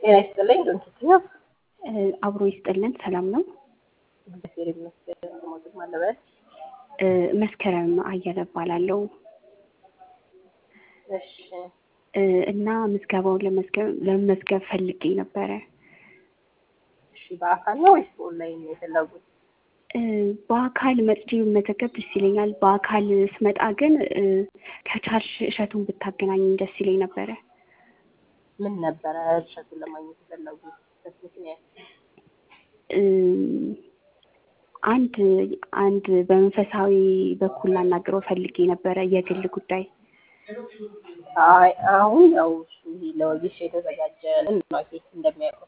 ጤና ይስጥልኝ ዶንኪትዮ አብሮ ይስጥልን። ሰላም ነው? እግዚአብሔር ይመስገን። ሞትም አለበት መስከረም አየለ እባላለሁ እሺ እና ምዝገባውን ለመመዝገብ ፈልጌ ነበረ። እሺ በአካል ነው ወይስ በኦንላይን ነው የፈለጉት? በአካል መጥቼ መዘገብ ደስ ይለኛል። በአካል ስመጣ ግን ከቻልሽ እሸቱን ብታገናኝ ደስ ይለኝ ነበረ። ምን ነበረ እሸቱን ለማግኘት የፈለጉት ምክንያት? አንድ አንድ በመንፈሳዊ በኩል ላናግረው ፈልጌ ነበረ የግል ጉዳይ። አይ አሁን ያው እሱ ይሄ ለወጌሻ የተዘጋጀ ማኬት እንደሚያውቁት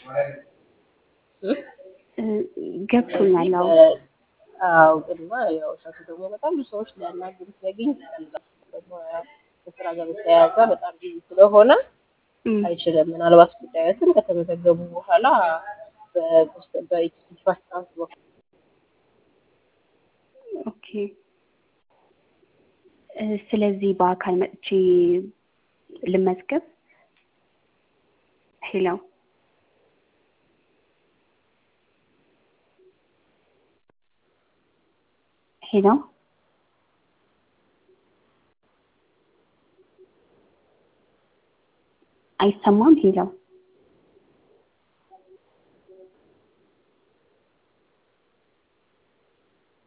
ገብቶኛል። አዎ አዎ ግንማ ያው እሸቱ ደግሞ በጣም ብዙ ሰዎች ሊያናግሩት ሊያገኝ ይችላል። ደግሞ ያው ከስራ ጋር በተያያዘ በጣም ቢዚ ስለሆነ አይችልም። ምናልባት ጉዳዮትን ከተመዘገቡ በኋላ በኢትዮጵያ ፓስፖርት በኩል ኦኬ። ስለዚህ በአካል መጥቼ ልመዝገብ። ሄሎ ሄሎ አይሰማም? ሄሎ